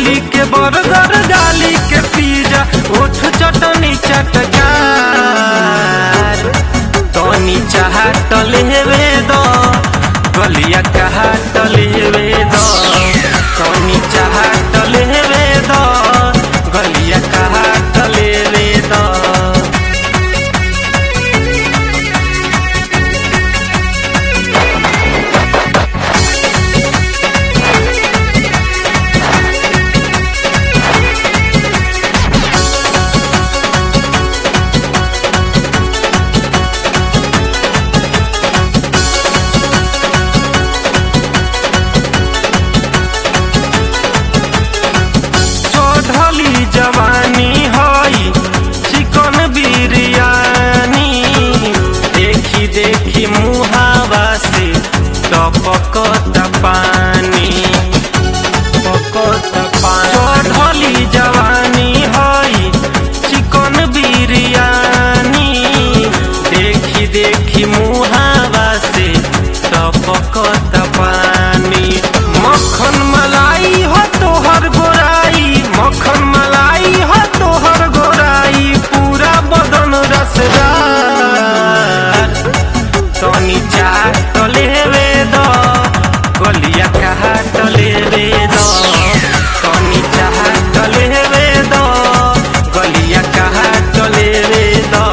चोली के बर्गर गाली के पिज्जा ओठ चटनी चटकार तनी चाहत लेवे दो गलिया कहत लेवे दो तनी चाहत लेवे दो गलिया कहत लेवे दो चढ़ली जवानी हई चिकन बिरयानी देखी देखी मुहावा से टपकत पानी टपकत पानी चढ़ली जवानी हई चिकन बिरयानी देखी देखी मुहावा से टपकत पानी मक्खन मलाई हो तोहर गोराई मक्खन मलाई हो तोहर गोराई पूरा बदन रसदार तनी चाट लेवे दो गलिया काट लेवे दो तनी चाट लेवे दो गलिया काट लेवे दो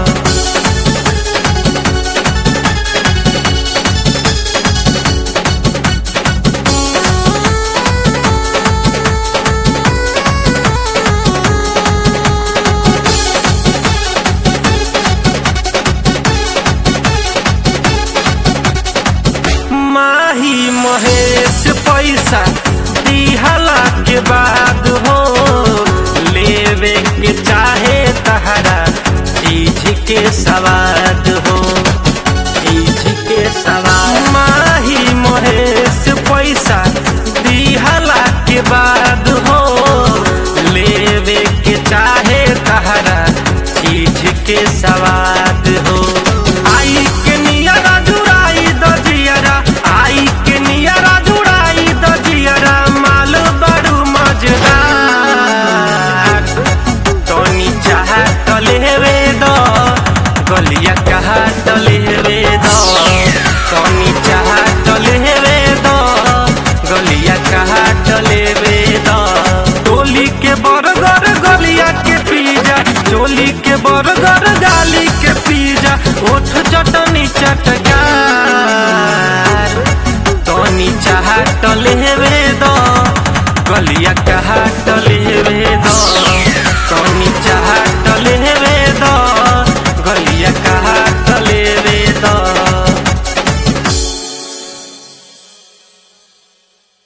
माही महेश पैसा दिहला के बाद हो लेवे के चाहे तहरा चीज के सवाद हो चीज के सवाद माही महेश पैसा दिहला के बाद हो लेवे के चाहे तहरा चीज के सवाद हो आई के नियरा जुड़ाई द जियरा आई के नियरा जुड़ाई द जियरा माल बड़ू मजेदार तनी चाहत लेवे दो गलिया कहत लेवे दो तनी चाहत लेवे दो गलिया कहत लेवे दो टोली के बर्गर गलिया के पिज्जा चोली के बर्गर गाली के